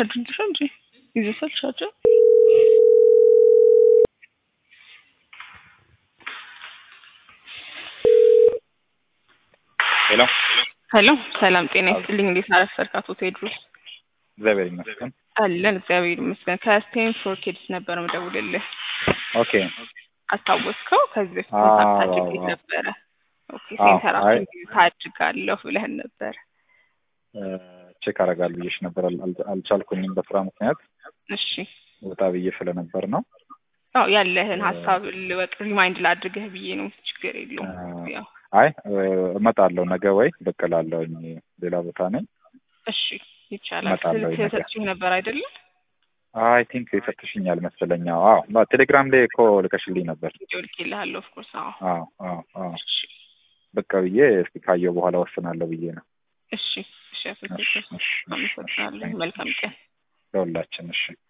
ቻርጅ እንጂ ይዘሳል ቻርጀር ሄሎ ሄሎ ሰላም ጤና ይስጥልኝ እንዴት አረፈድክ አቶ ቴድሮስ እግዚአብሔር ይመስገን። አለን እግዚአብሔር ይመስገን ከስቴን ፎር ኪድስ ነበር ምደውልልህ ኦኬ አስታወስከው ከዚህ በፊት አዎ፣ ኮንታክት አዎ፣ አድርጌ አዎ። ነበረ ኦኬ አዎ፣ ሴንተራችን ታድጋለሁ ብለህን ነበር ቼክ አደርጋለሁ ብዬሽ ነበር። አል- አል- አልቻልኩኝም በስራ ምክንያት እሺ ወጣ ብዬ ስለነበር ነው። አዎ ያለህን ሀሳብ ልወቅ ሪማይንድ ላድርግህ ብዬ ነው ችግር የለውም አ- ያው አይ እመጣለሁ ነገ ወይ ብቅ እላለሁኝ። ሌላ ቦታ ነኝ። እሺ ይቻላል እመጣለሁ ስልክ ነገ። ሰጥቼህ ነበር አይደለም አይ ቲንክ የሰጥሽኛል መሰለኝ። አዎ አዎ፣ ቴሌግራም ላይ እኮ ልከሽልኝ ነበር። ቪዲዮ ልኬልሃለሁ ኦፍኮርስ አዎ አዎ አዎ አዎ፣ እሺ ብቅ ብዬ እስኪ ካየሁ በኋላ ወስናለሁ ብዬ ነው። እሺ እሺ አቶ እሺ ቴድሮስ እሺ እሺ፣ አመሰግናለሁ እሺ፣ መልካም ቀን ለሁላችን እሺ